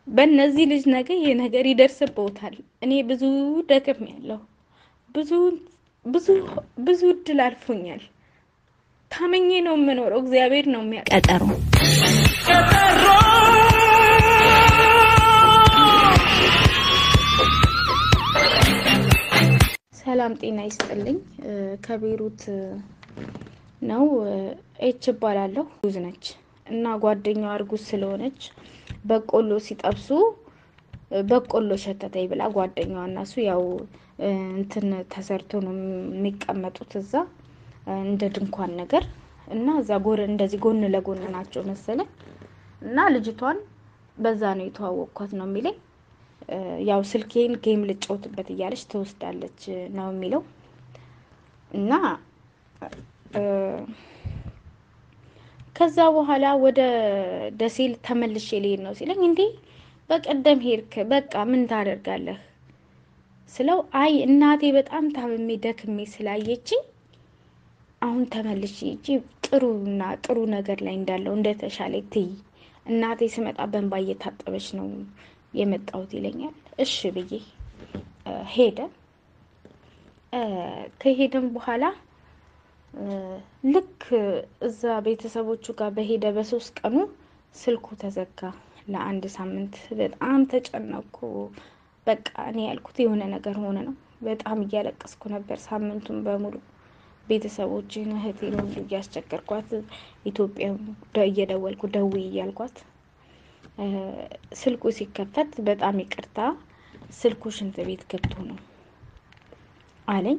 በእነዚህ ልጅ ነገ ይሄ ነገር ይደርስብዎታል። እኔ ብዙ ደክም ያለሁ ብዙ ብዙ ብዙ እድል አልፎኛል። ታመኜ ነው የምኖረው። እግዚአብሔር ነው የሚያ ቀጠሮ ሰላም ጤና ይስጥልኝ። ከቤሩት ነው። ኤች እባላለሁ። ጉዝ ነች እና ጓደኛዋ እርጉዝ ስለሆነች በቆሎ ሲጠብሱ በቆሎ ሸተተኝ ብላ ጓደኛዋ እና እሱ ያው እንትን ተሰርቶ ነው የሚቀመጡት እዛ እንደ ድንኳን ነገር እና እዛ ጎን እንደዚህ ጎን ለጎን ናቸው መሰለኝ እና ልጅቷን በዛ ነው የተዋወቅኳት ነው የሚለኝ። ያው ስልኬን ጌም ልጫወትበት እያለች ትወስዳለች ነው የሚለው እና ከዛ በኋላ ወደ ደሴ ተመልሼ ልሄድ ነው ሲለኝ፣ እንዴ በቀደም ሄድክ፣ በቃ ምን ታደርጋለህ ስለው፣ አይ እናቴ በጣም ታምሜ ደክሜ ስላየችኝ አሁን ተመልሼ ሂጂ ጥሩና ጥሩ ነገር ላይ እንዳለው እንደተሻለ ትይ እናቴ ስመጣ በእንባ እየታጠበች ነው የመጣሁት ይለኛል። እሺ ብዬ ሄደ። ከሄደም በኋላ ልክ እዛ ቤተሰቦቹ ጋር በሄደ በሶስት ቀኑ ስልኩ ተዘጋ። ለአንድ ሳምንት በጣም ተጨነኩ። በቃ እኔ ያልኩት የሆነ ነገር ሆነ ነው። በጣም እያለቀስኩ ነበር ሳምንቱን በሙሉ ቤተሰቦችን እህቴን ሁሉ እያስቸገርኳት ኢትዮጵያ እየደወልኩ ደውዪ እያልኳት ስልኩ ሲከፈት በጣም ይቅርታ ስልኩ ሽንት ቤት ገብቶ ነው አለኝ።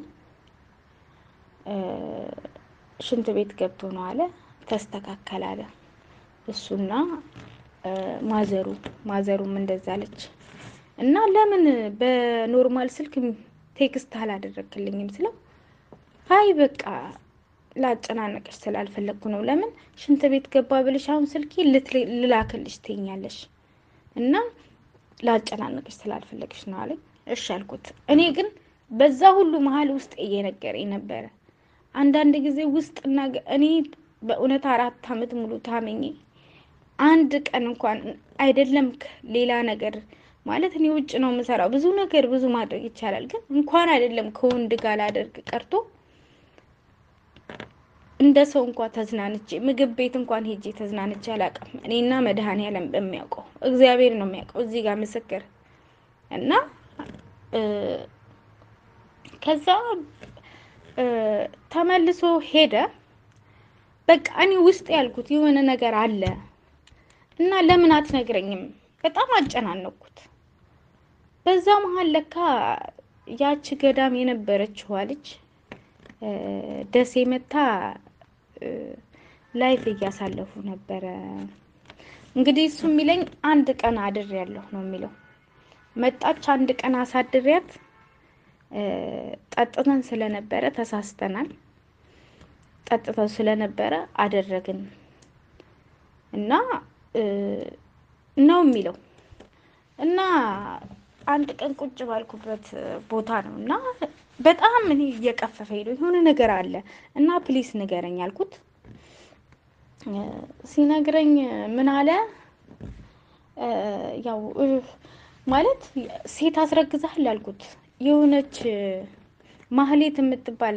ሽንት ቤት ገብቶ ነው አለ። ተስተካከል አለ እሱና ማዘሩ ማዘሩም እንደዛ አለች። እና ለምን በኖርማል ስልክ ቴክስት አላደረግክልኝም ስለው አይ በቃ ላጨናነቅሽ ስላልፈለግኩ ነው። ለምን ሽንት ቤት ገባ ብልሽ አሁን ስልኬ ልላክልሽ ትኛለሽ እና ላጨናነቅሽ ስላልፈለግሽ ነው አለኝ። እሺ አልኩት። እኔ ግን በዛ ሁሉ መሀል ውስጥ እየነገረኝ ነበረ። አንዳንድ ጊዜ ውስጥና እኔ በእውነት አራት ዓመት ሙሉ ታመኜ አንድ ቀን እንኳን አይደለም ሌላ ነገር ማለት እኔ ውጭ ነው የምሰራው። ብዙ ነገር ብዙ ማድረግ ይቻላል። ግን እንኳን አይደለም ከወንድ ጋር ላደርግ ቀርቶ እንደ ሰው እንኳን ተዝናንቼ ምግብ ቤት እንኳን ሄጄ ተዝናንቼ አላውቅም። እኔና መድኃኔዓለም በሚያውቀው እግዚአብሔር ነው የሚያውቀው። እዚህ ጋር ምስክር እና ከዛ ተመልሶ ሄደ። በቃ እኔ ውስጥ ያልኩት የሆነ ነገር አለ እና ለምን አትነግረኝም? በጣም አጨናነኩት። በዛ መሀል ለካ ያቺ ገዳም የነበረችዋ ልጅ ደሴ መታ ላይፍ እያሳለፉ ነበረ። እንግዲህ እሱ የሚለኝ አንድ ቀን አድር ያለሁ ነው የሚለው። መጣች አንድ ቀን አሳድሪያት ጠጥተን ስለነበረ ተሳስተናል። ጠጥተው ስለነበረ አደረግን እና ነው የሚለው እና አንድ ቀን ቁጭ ባልኩበት ቦታ ነው እና በጣም እኔ እየቀፈፈ ሄዶ የሆነ ነገር አለ እና ፕሊስ ንገረኝ አልኩት። ሲነግረኝ ምን አለ ያው ማለት ሴት አስረግዛል አልኩት። የሆነች ማህሌት የምትባል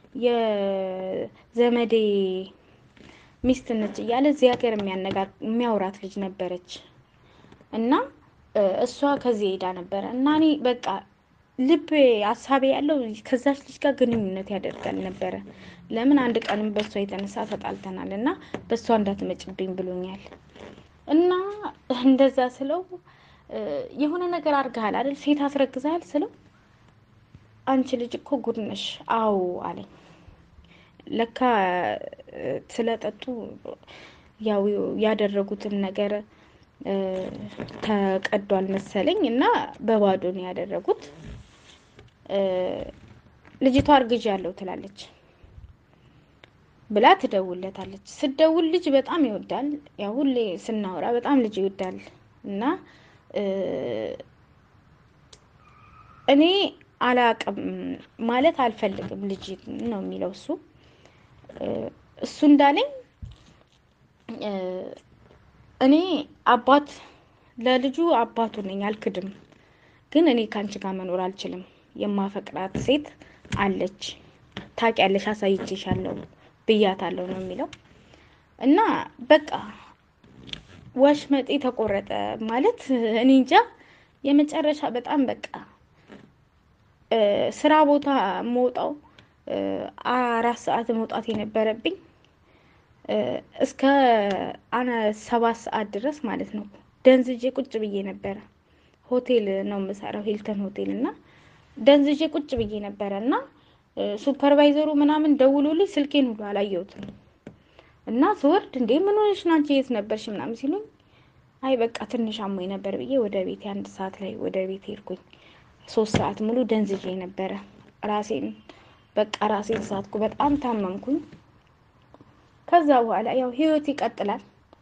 የዘመዴ ሚስት ነች እያለ እዚህ ሀገር የሚያወራት ልጅ ነበረች እና እሷ ከዚህ ሄዳ ነበረ እና እኔ በቃ ልብ ሀሳቤ ያለው ከዛች ልጅ ጋር ግንኙነት ያደርጋል ነበረ። ለምን አንድ ቀንም በእሷ የተነሳ ተጣልተናል እና በእሷ እንዳትመጭብኝ ብሎኛል እና እንደዛ ስለው የሆነ ነገር አድርገሃል አይደል? ሴት አስረግዘሃል ስለው አንቺ ልጅ እኮ ጉድ ነሽ። አዎ አለኝ። ለካ ስለጠጡ ያው ያደረጉትን ነገር ተቀዷል መሰለኝ እና በባዶ ነው ያደረጉት። ልጅቷ አርግዣለሁ ትላለች ብላ ትደውለታለች። ስደውል ልጅ በጣም ይወዳል። ያው ሁሌ ስናወራ በጣም ልጅ ይወዳል እና እኔ አላቅም ማለት አልፈልግም ልጅ ነው የሚለው እሱ እሱ እንዳለኝ እኔ አባት ለልጁ አባቱ ነኝ አልክድም። ግን እኔ ከአንቺ ጋር መኖር አልችልም። የማፈቅራት ሴት አለች፣ ታውቂያለሽ፣ አሳይቼሻለሁ ብያታለሁ ነው የሚለው እና በቃ ወሽመጤ ተቆረጠ ማለት እኔ እንጃ። የመጨረሻ በጣም በቃ ስራ ቦታ መውጣው አራት ሰዓት መውጣት የነበረብኝ እስከ አነ ሰባት ሰዓት ድረስ ማለት ነው። ደንዝጄ ቁጭ ብዬ ነበረ። ሆቴል ነው የምሰራው ሂልተን ሆቴል እና ደንዝጄ ቁጭ ብዬ ነበረ እና ሱፐርቫይዘሩ ምናምን ደውሎልኝ ስልኬን ሁሉ አላየሁትም እና ስወርድ እንዴ ምን ሆነሽ ነው አንቺ የት ነበርሽ ምናምን ሲሉኝ አይ በቃ ትንሽ አሞኝ ነበር ብዬ ወደ ቤቴ አንድ ሰዓት ላይ ወደ ቤት ሄድኩኝ። ሶስት ሰዓት ሙሉ ደንዝዤ ነበረ። ራሴን በቃ ራሴን ሳትኩ፣ በጣም ታመምኩኝ። ከዛ በኋላ ያው ህይወት ይቀጥላል።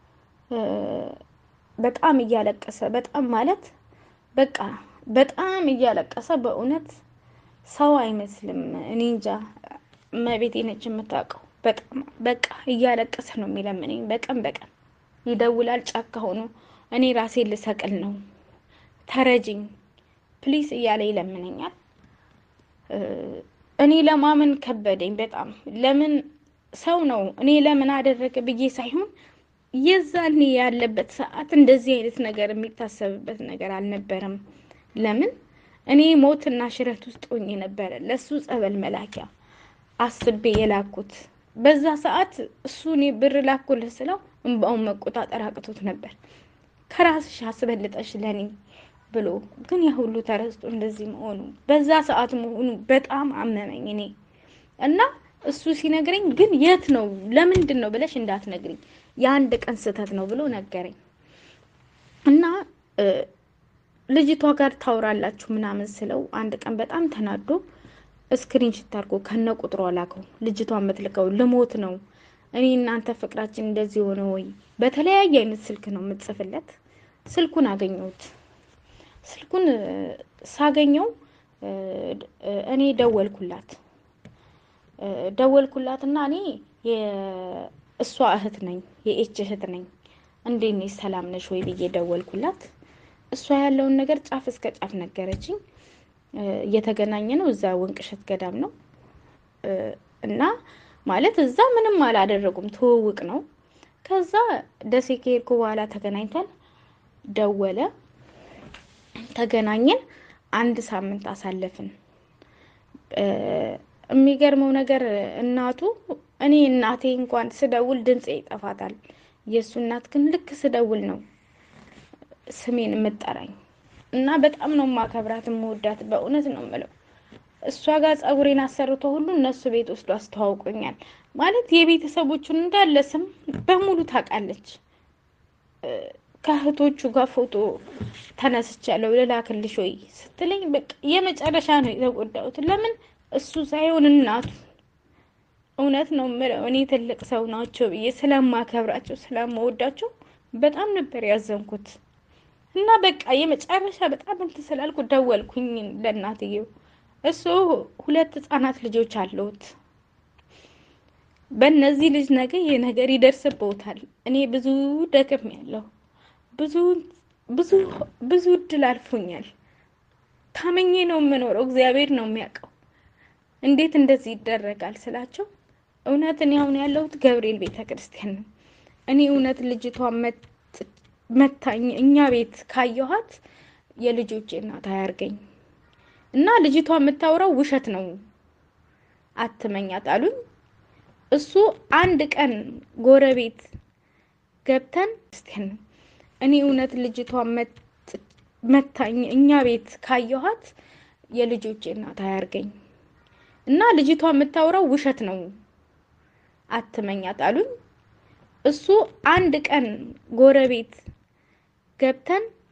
በጣም እያለቀሰ በጣም ማለት በቃ በጣም እያለቀሰ በእውነት ሰው አይመስልም። እኔ እንጃ እመቤቴ ነች የምታውቀው። በጣም በቃ እያለቀሰ ነው የሚለምነኝ። በቀን በቀን ይደውላል። ጫካ ሆኖ እኔ ራሴን ልሰቅል ነው ተረጅኝ ፕሊስ እያለ ይለምነኛል። እኔ ለማመን ከበደኝ በጣም ለምን ሰው ነው እኔ ለምን አደረገ ብዬ ሳይሆን የዛኔ ያለበት ሰዓት እንደዚህ አይነት ነገር የሚታሰብበት ነገር አልነበረም። ለምን እኔ ሞትና ሽረት ውስጥ ሆኜ ነበረ ለሱ ጸበል መላኪያ አስቤ የላኩት። በዛ ሰዓት እሱ እኔ ብር ላኩልህ ስለው እንባውን መቆጣጠር አቅቶት ነበር። ከራስሽ አስበልጠሽ ለኔ ብሎ ግን ያ ሁሉ ተረስቶ እንደዚህ መሆኑ በዛ ሰዓት መሆኑ በጣም አመመኝ እኔ እና እሱ ሲነግረኝ ግን የት ነው ለምንድን ነው ብለሽ እንዳትነግሪኝ የአንድ ቀን ስህተት ነው ብሎ ነገረኝ እና ልጅቷ ጋር ታውራላችሁ ምናምን ስለው አንድ ቀን በጣም ተናዶ ስክሪን ሽት አድርጎ ከነ ቁጥሯ ላከው። ልጅቷ የምትልከው ልሞት ነው እኔ እናንተ ፍቅራችን እንደዚህ ሆነ ወይ? በተለያየ አይነት ስልክ ነው የምትጽፍለት። ስልኩን አገኘሁት። ስልኩን ሳገኘው እኔ ደወልኩላት ደወልኩላት እና እኔ የእሷ እህት ነኝ የኤች እህት ነኝ እንዴት ነሽ ሰላም ነሽ ወይ ብዬ ደወልኩላት። እሷ ያለውን ነገር ጫፍ እስከ ጫፍ ነገረችኝ። እየተገናኘ ነው እዛ ወንቅሸት ገዳም ነው እና ማለት እዛ ምንም አላደረጉም፣ ትውውቅ ነው። ከዛ ደሴ ከሄድኩ በኋላ ተገናኝተን ደወለ፣ ተገናኘን። አንድ ሳምንት አሳለፍን። የሚገርመው ነገር እናቱ እኔ እናቴ እንኳን ስደውል ድምፄ ይጠፋታል። የእሱ እናት ግን ልክ ስደውል ነው ስሜን የምጠራኝ እና በጣም ነው ማከብራት የምወዳት። በእውነት ነው የምለው እሷ ጋር ጸጉሬን አሰርቶ ሁሉ እነሱ ቤት ወስዶ አስተዋውቆኛል። ማለት የቤተሰቦቹን እንዳለ ስም በሙሉ ታውቃለች። ከእህቶቹ ጋር ፎቶ ተነስቻለሁ ልላክልሽ ወይ ስትለኝ በቃ የመጨረሻ ነው የተጎዳሁት። ለምን እሱ ሳይሆን እናቱ። እውነት ነው የምለው እኔ ትልቅ ሰው ናቸው ብዬ ስለማከብራቸው ስለማወዳቸው በጣም ነበር ያዘንኩት። እና በቃ የመጨረሻ በጣም እንትን ስላልኩ ደወልኩኝ ለእናትየው። እሱ ሁለት ህጻናት ልጆች አለውት። በእነዚህ ልጅ ነገ ይህ ነገር ይደርስበታል። እኔ ብዙ ደክም ያለው ብዙ ብዙ ብዙ እድል አልፎኛል። ታመኜ ነው የምኖረው። እግዚአብሔር ነው የሚያውቀው። እንዴት እንደዚህ ይደረጋል ስላቸው እውነት እኔ አሁን ያለሁት ገብርኤል ቤተ ክርስቲያን ነው። እኔ እውነት ልጅቷ መታኝ እኛ ቤት ካየኋት የልጆቼ እናት አያርገኝ እና ልጅቷ የምታወራው ውሸት ነው አትመኛት አሉኝ። እሱ አንድ ቀን ጎረቤት ገብተን ክርስቲያን ነው እኔ እውነት ልጅቷ መታኝ እኛ ቤት ካየኋት የልጆቼ እናት አያርገኝ እና ልጅቷ የምታወራው ውሸት ነው አትመኛት አሉኝ። እሱ አንድ ቀን ጎረቤት ገብተን